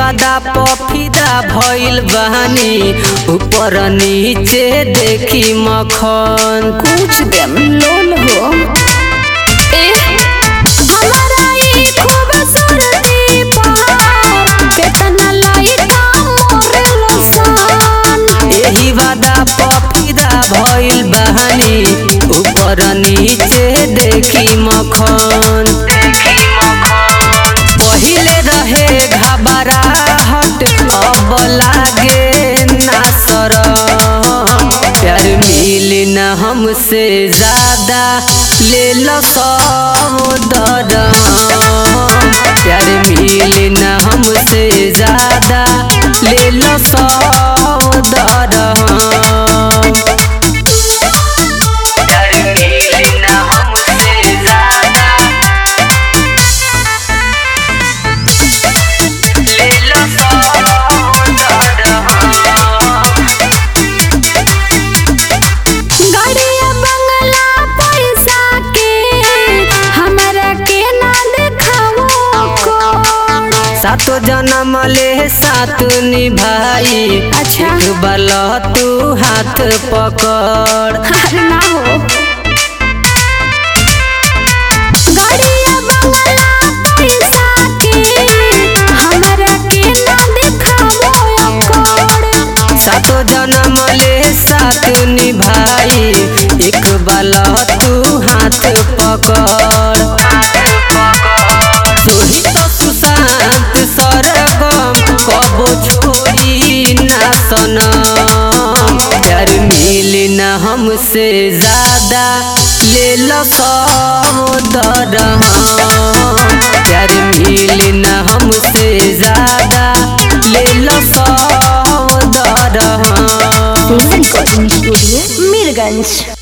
वादा पफिदा भइल बहानी ऊपर नीचे देखी मखन कुछ देम लोल हो ए हमारा ई खूबसूरती पर केतना लइका मोर लसन एही वादा पफिदा भइल बहानी ऊपर नीचे देखी मखन पहिले रहे घबराहट अब लागे ना शरम प्यार मिली न हमसे ज्यादा ले लो दरम प्यार मिली न हमसे ज्यादा ले लो दरम प्यार मिली न हमसे ज्यादा ले लो गाड़िया बंगला पैसा के हमरा के ना देखावो कोड सातो जन्म ले साथ निभाई अच्छा। एक बाल तू हाथ पकड़ अरे ना हो गाड़िया बंगला पैसा के हमरा के ना देखावो कोड सातो जन्म ले साथ निभाई एक बाल तू हाथ पकड़ सोही तो सुशांत सरगम कबो छोड़ी ना सनम प्यार मिली न हमसे ज्यादा ले लो दरम प्यार मिली न हमसे ज्यादा ले लो दरम रिकॉर्डिंग स्टूडियो मीरगंज